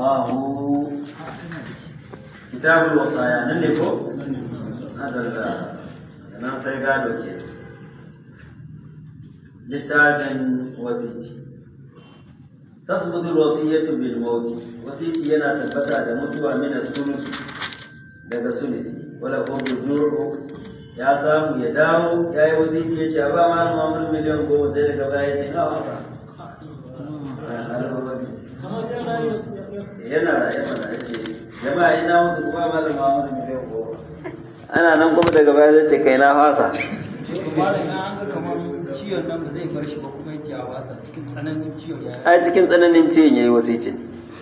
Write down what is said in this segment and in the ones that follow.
الله كتاب الوصايا نلقو هذا nan sai gado ke littafin wasiti tasbutu wasiyatu bil mauti wasiti yana tabbata da mutuwa min as-sulus daga sulisi wala ko rujuu ya samu ya dawo ya yi wasiti ya ce ba ma mamul miliyan goma sai daga baya ya ce na wasa yana raye mana ya ce jama'a ina mutu kuma ba da mamul miliyan goma ana nan kuma daga baya zai ce kai na fasa malam ya an ga kamar ciwon nan ba zai bar shi ba kuma ya ce a wasa cikin tsananin ciwon ya a cikin tsananin ciwon yayi wasicin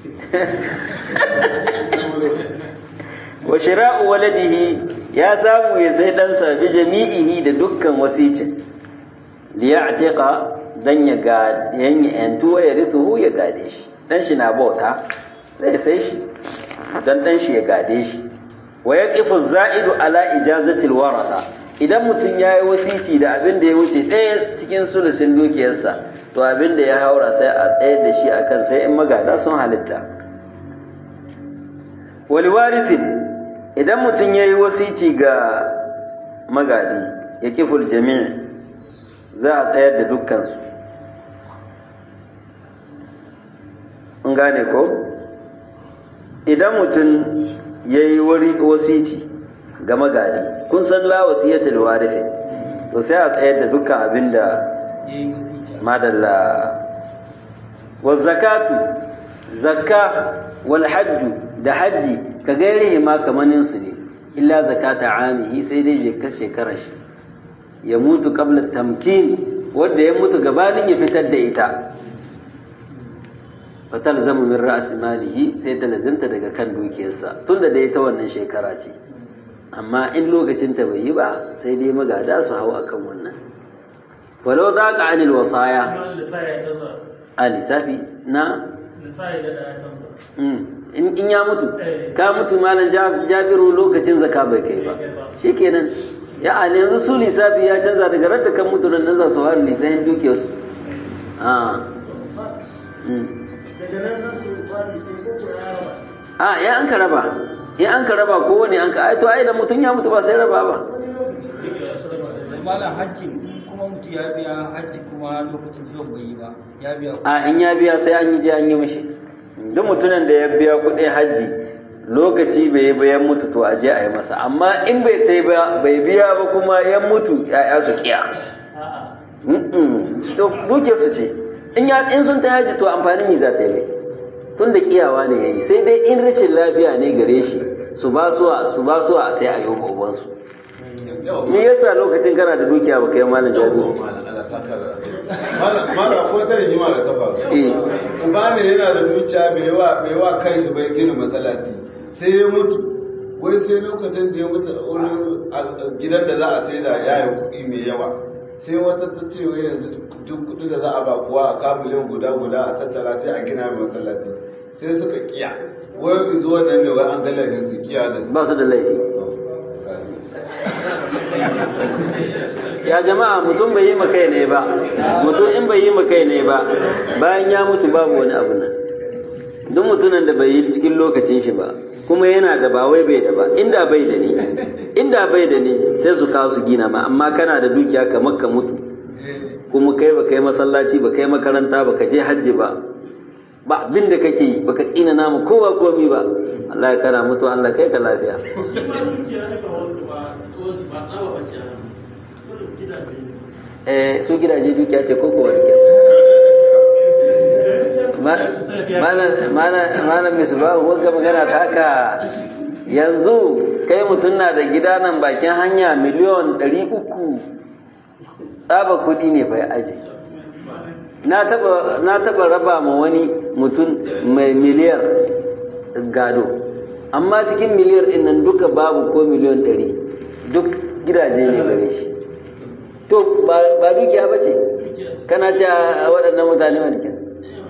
wa shira'u waladihi ya samu ya sai ɗansa bi jami'ihi da dukkan wasicin liya'tiqa dan ya ga yanya yantu ya rithu ya gade shi dan shi na bauta zai sai shi dan dan shi ya gade shi wa yaqifu za'idu ala ijazatil warata idan mutum ya yi wasici da abin da ya wuce ɗaya cikin sulusin dukiyarsa to abin da ya haura sai a tsayar da shi akan sai in magada sun halitta wali warithin idan mutum ya yi wasici ga magadi ya kiful jami'i za a tsayar da dukkansu in gane ko idan mutum ya yi wasici ga magadi kun san la wasiyatul warithin to sai a tsayar da dukkan abin da yi wasici madalla wa zakatu zakka wal hajju da hajji ka gairihi ma kamanin su ne illa zakata amihi sai dai je ka shekara shi ya mutu qabla tamkin wanda ya mutu gabanin ya fitar da ita fatal zama min ra'as malihi sai ta lazimta daga kan dukiyarsa tunda da ita wannan shekara ce amma in lokacin ta bai yi ba sai dai magada su hau akan wannan walau za ka anil wasaya a lissafi na Mm. in in ya mutu ka mutu malam Ja- jabiru lokacin zaka bai kai ba shikenan ya a yanzu su lissafi ya canza daga radda kan mutu nan za su fara lissafin dukiyarsu a a ya an ka raba ya an ka raba ko wani an ka ai to ai da mutum ya mutu ba sai raba ba malam hajji kuma mutu ya biya hajji kuma lokacin zuwan bai yi ba ya biya a in ya biya sai an yi je an yi mishi duk mutumin da ya biya kuɗin hajji lokaci bai yi bayan mutu to a je a yi masa amma in bai tai ba bai biya ba kuma ya mutu ya'ya su kiya Mm-mm. to duke su ce in ya in sun ta hajji to amfani ne za ta yi mai tun da kiyawa ne yayi sai dai in rashin lafiya ne gare shi su ba su su ba su a tai a yi wa su me yasa lokacin kana da dukiya ba kai malam jabi Mala ko ta rigima da ta faru. eh Uba ne yana da dukiya bai wa bai wa kai shi bai gina masallaci. Sai ya mutu. Wai sai lokacin da ya mutu a wurin a- gidan da za a sai da yayin kuɗi mai yawa. Sai wata ta ce wai yanzu duk kuɗi da za a ba kuwa a ka miliyan guda guda a tattara sai a gina mai masallaci. Sai suka kiya. Wai yanzu wannan ne wai an ga laifin su kiya da su. ba su da laifi To, kai. ya jama'a mutum bai yi makai ne ba mutum in bai yi makai ne ba bayan ya mutu babu wani abu nan duk mutumin da bai yi cikin lokacin shi ba kuma yana da ba wai bai da ba inda bai da ni inda bai da ni sai su kawo su gina ma amma kana da dukiya kamar ka mutu kuma kai ba kai masallaci ba kai makaranta ba ka je hajji ba ba abin da kake yi baka tsina namu kowa komi ba Allah ya kana mutu Allah kai ka lafiya eh su gidaje dukiya ce ko kowa dukiya malam misbahu wanga magana ta haka yanzu kai mutum na da gida nan bakin hanya miliyon ɗari uku tsaba kuɗi ne bai aje na taba na taba raba ma wani mutum mai miliyar gado amma cikin miliyar ɗin nan duka babu ko miliyon ɗari duk gidaje ne gare shi to ba ba dukiya ba ce kana ce a waɗannan mutane wani kenan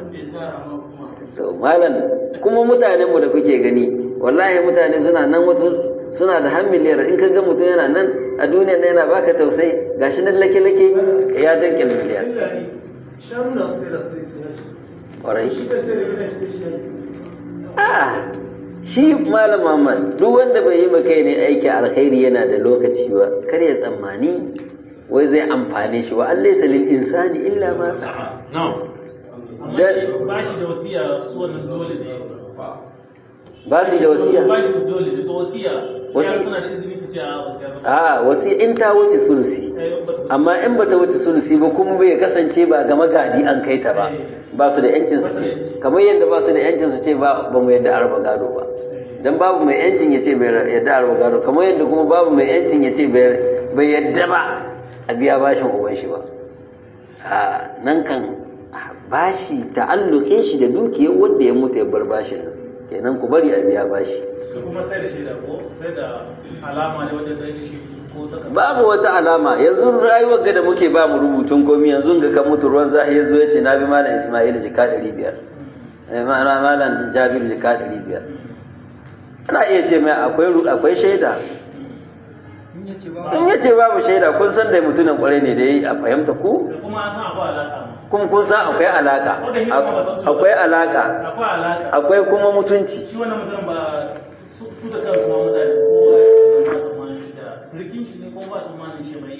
to malam kuma mutanen mu da kuke gani wallahi mutane suna nan wato suna da har miliyar in ka ga mutum yana nan a duniya yana baka tausayi gashi nan lake lake ya danke miliyar kwarai a a'a shi malam Muhammad duk wanda bai yi kai ne aiki alkhairi yana da lokaci ba kar ya tsammani wai zai amfane shi wa Allah lil insani illa ma sa'a no amma shi ba shi da wasiya su wannan dole ne ba su da wasiya ba shi da dole da wasiya Wasi- ya suna da izini su ce a wasiya ba a wasi in ta wuce sulusi Eh, ba- amma in bata wuce sulusi ba kuma bai kasance ba ga magadi an kai ta ba ba su da yancin su ce kamar yadda ba su da yancin su ce ba ba mu yadda araba gado ba dan babu mai yancin ya ce bai yadda araba gado kamar yadda kuma babu mai yancin ya ce bai bai yadda ba a biya bashin uban shi ba a nan kan bashi ta'alluke shi da dukiyar wanda ya mutu ya bar bashin nan kenan ku bari a biya bashi da kuma sai da shaida ko sai da alama ne wajen da shi ko ta babu wata alama yanzu rayuwar ga da muke ba mu rubutun komi yanzu ga kan mutu ruwan zahi yanzu ya ce na bi malam ismail jika ɗari biyar Eh, ma'ana malam jabir jika ɗari biyar ana iya ce mai akwai ru- akwai shaida in ya ce ba in ya ce babu shaida kun san da mutumin kwarai ne da ya yi a fahimta ku da kuma an san akwai alaka ma kuma kun san akwai alaka akwai alaka akwai alaka akwai kuma mutunci shi wannan mutum ba su su da kansu ma mutane ko ba tsammanin shi da sirkin shi ne ko ba tsammanin shi mai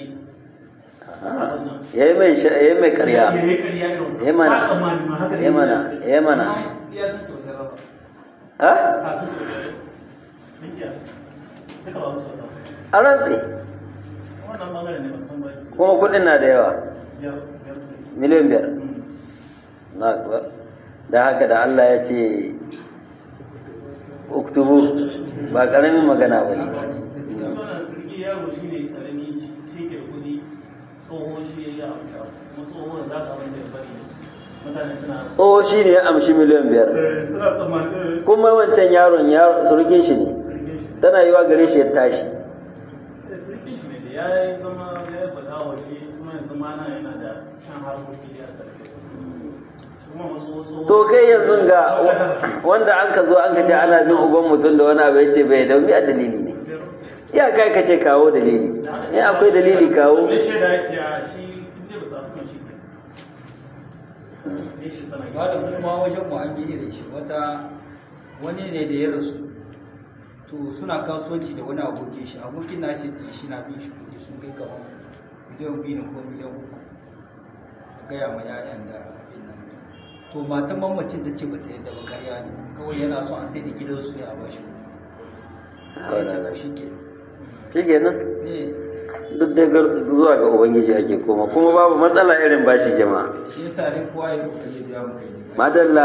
ya yi mai sha- ya yi mai ya karya yi karya irin ya mana ba tsammani ma haka ne ya mana ya mana ya san sosai ba ha a san sosai sun kiya duka ba musu wata a rantsi wannan bangare ne ban san ba kuma kuɗin na da yawa biyar biyar sai miliyan biyar Mm. na kuwa da haka da Allah ya ce uktubu ba ƙaramin magana ba ne haka ne gaskiya wannan sirki yaro shi ne karami shi ke kudi tsoho shi ya yi amsa kuma tsoho da za ka wanda ya bari mutane suna tsoho shi ne ya amshi miliyan biyar Eh, suna tsammanin kuma wancan yaron ya surukin shi ne sirkin shi tana yiwa gare shi ya tashi Eh, sirkin shi ne da ya yi zama ya yi faɗa waje kuma yanzu ma nan yana da shan harkoki da aka rike kuma wasu wasu to kai yanzu ga wanda an ka zo an ka ce ana bin uban mutum da wani abu ya ce bai da a dalili ne ya kai ka ce kawo dalili in akwai dalili kawo Wani shaida ya ce a shi inda ba sa kuma shi ne. Ne shi tana ba da kuma wajen mu an yi irin shi wata wani ne da ya rasu to suna kasuwanci da wani abokin shi abokin na shi shi na bin shi kudi sun kai kamar miliyan biyu ne ko miliyan uku a gaya ma 'ya'yan da abin nan to matan mamacin ta ce ba ta yadda ba karya ne kawai yana son a sai da gidansu ne a bashi sai ya ce to shi ke shi kenan eh duk dai gar- zuwa ga ubangiji ake koma kuma babu matsala irin bashi jama'a shi yasa dai kowa ya kokari ya biya mu kai ne madalla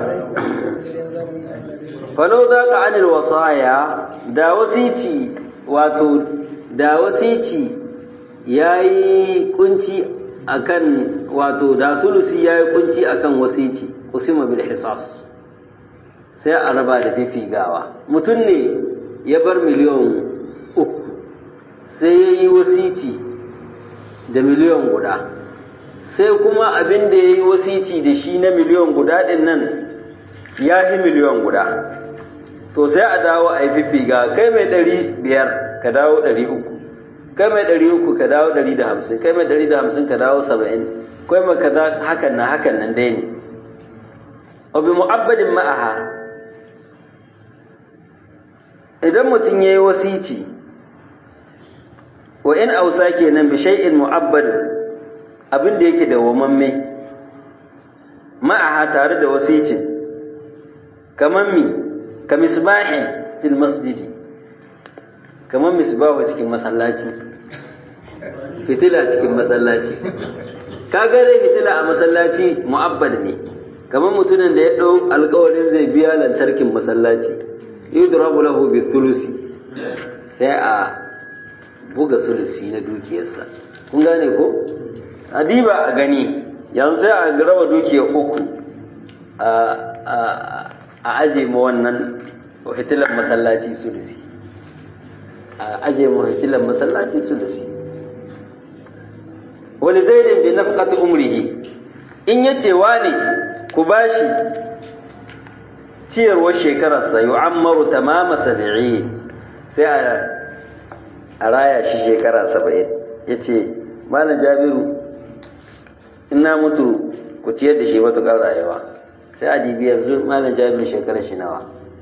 falau za ka anil wasaya da wasici wato da wasici ya yi kunci akan wato da tulusi ya yi kunci akan wasici usima bil hisas sai a raba da fifigawa mutum ne ya bar miliyan uku sai ya yi wasici da miliyan guda sai kuma abin da ya yi wasici da shi na miliyan guda ɗin nan ya fi miliyan guda to sai a dawo a yi fiffiga kai mai ɗari biyar ka dawo ɗari uku kai mai ɗari uku ka dawo ɗari da hamsin kai mai ɗari da hamsin ka dawo saba'in kai mai kaza hakan na hakan nan dai ne wabi mu'abbadin ma'aha idan mutum ya yi wasici wa in ausa kenan bi shay'in mu'abbadin abin da yake dawwamamme ma'aha tare da wasicin kamar mi ka misbahin fil masjidi kamar misbahu cikin masallaci fitila cikin masallaci ka gare fitila a masallaci mu'abbad ne kamar mutumin da ya ɗau alkawarin zai biya lantarkin masallaci yudrabu lahu bi thulusi sai a buga sulusi na dukiyarsa kun gane ko adiba a gani yanzu sai a raba dukiyar uku a aje ma wannan hitilan masallaci sulusi a aje ma hitilan masallaci sulusi wani zaidin bi nafqati umrihi in yace wani ku bashi ciyarwar shekararsa yu'ammaru tamama sab'i sai a a raya shi shekara saba'in ya ce malam jabiru in na mutu ku ciyar da shi matuƙar rayuwa sai a dibi yanzu malam jabiru shekarar shi nawa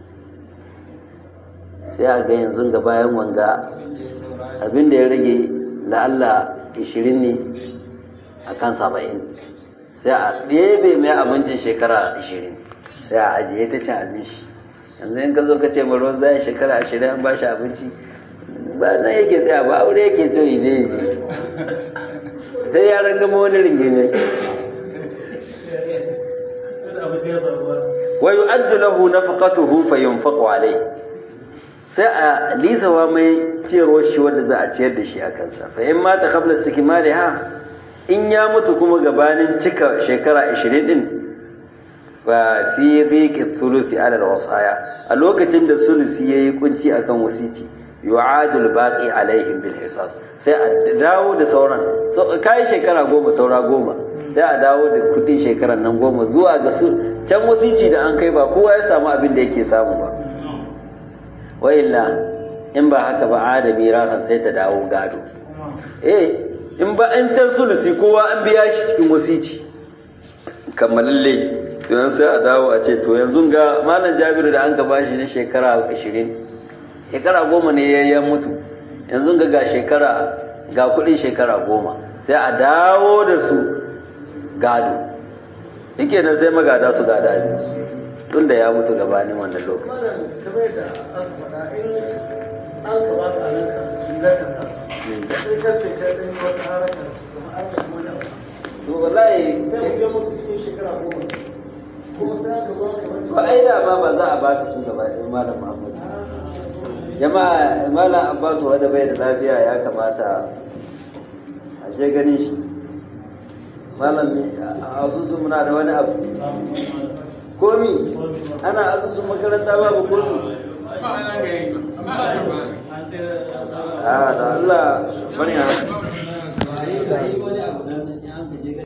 sai a ga yanzu ga bayan wanga abin da ya rage la'alla 20 ne a kan 70 sai a ɗebe mai abincin shekara 20 sai a ajiye ta cin abinci yanzu in ka zo ka ce ruwan zai shekara 20 an ba shi abinci ba nan yake tsaya ba aure yake so yi zai yi sai yaran gama wani ringime wa yu'addu lahu nafaqatuhu fa yunfaqu alayhi sai a lisawa mai ciyarwar shi wanda za a ciyar da shi a kansa fa in mata qabla istikmaliha in ya mutu kuma gabanin cika shekara 20 din fa fi dhiqi thuluthi ala alwasaya a lokacin da sulusi yayi kunci akan wasici yu'adul baqi alaihim bil hisas sai a dawo da sauran kai shekara goma saura goma sai a dawo da kudin shekarar nan goma zuwa ga su can wasici da an kai ba kowa ya samu abin da yake samu ba wa illa in ba haka ba adami rahan sai ta dawo gado eh in ba an tan sulusi kowa an biya shi cikin wasici kammalalle to yanzu sai a dawo a ce to yanzu ga malam jabiru da an ka bashi na shekara 20 shekara goma ne ya mutu yanzu ga ga shekara ga kudin shekara goma sai a dawo da su gado yake nan sai magada su gada abinsu tun da ya mutu gabanin wannan lokaci to wallahi sai ya mutu cikin shekara goma kuma sai aka zo ka ba ai da ma ba za a ba su gaba ɗaya malam Muhammad jama'a malam Abbas wanda bai da lafiya ya kamata a je ganin shi malam a asusun muna da wani abu komi ana asusun makaranta babu komi a da Allah bari